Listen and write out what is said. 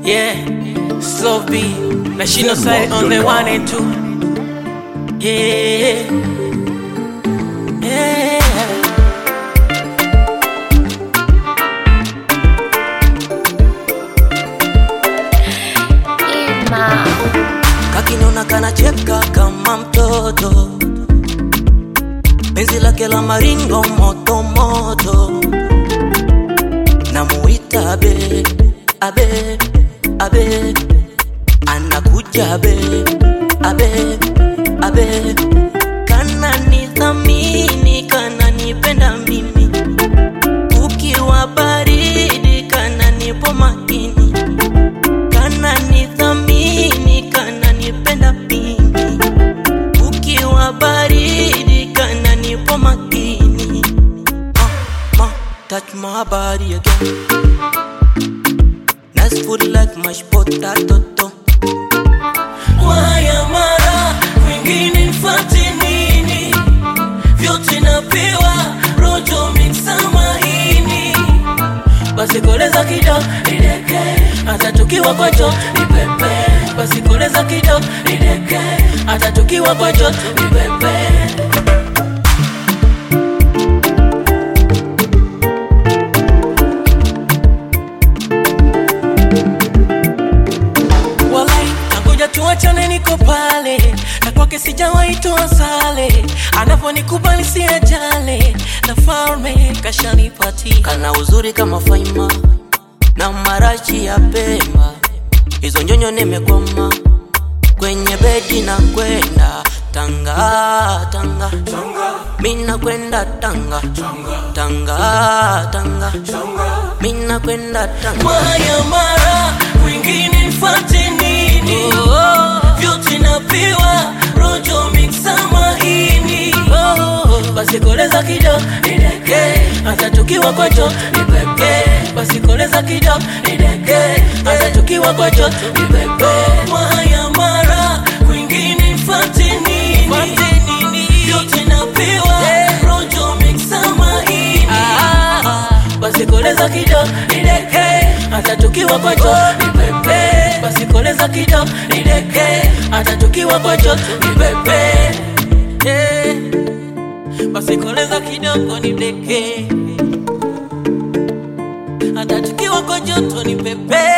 Yeah, slow B. National side on the one and two. Yeah. Yeah. Ima. kakinona kanacheka kama mtoto penzi lake la maringo moto moto namuita abe abe abe anakuja abe abe abe kana nithamini kana nipenda mimi ukiwa baridi kana nipo makini kana nithamini kana nipenda mimi ukiwa baridi kana nipo makini ma, ma, touch my body again nice food like mashed potato to. Waya mara mwingine nifate nini? Vyote napewa rojo mixa mahini, basi koleza kidogo nideke, hata tukiwa kwa joto ni pepe. Basi koleza kidogo nideke, hata tukiwa kwa joto ni pepe. Walai, tangoja tuachane, niko pale na kwake sijawahi toa sale, anavyonikubali si ajale, na falme kashanipatia kana uzuri kama faima na marachi ya pemba hizo nyonyo nimekwama kwenye bedi na kwenda tanga tanga mina kwenda tanga tanga tanga mina kwenda tanga Waya mara mwingine nifate nini? Vyote napewa rojo mixa mahini. Basi koleza kidogo nideke, hata tukiwa kwa joto ni pepe. Basi koleza kidogo nideke, hata tukiwa kwa joto ni pepe. Waya mara mwingine nifate nini? Vyote napewa rojo mixa mahini. Basi koleza kidogo nideke, hata tukiwa kwa joto ni pepe. Basi koleza kidogo nideke, hata tukiwa kwa joto ni pepe. Yeah. Basi koleza kidogo nideke, hata tukiwa kwa joto ni pepe.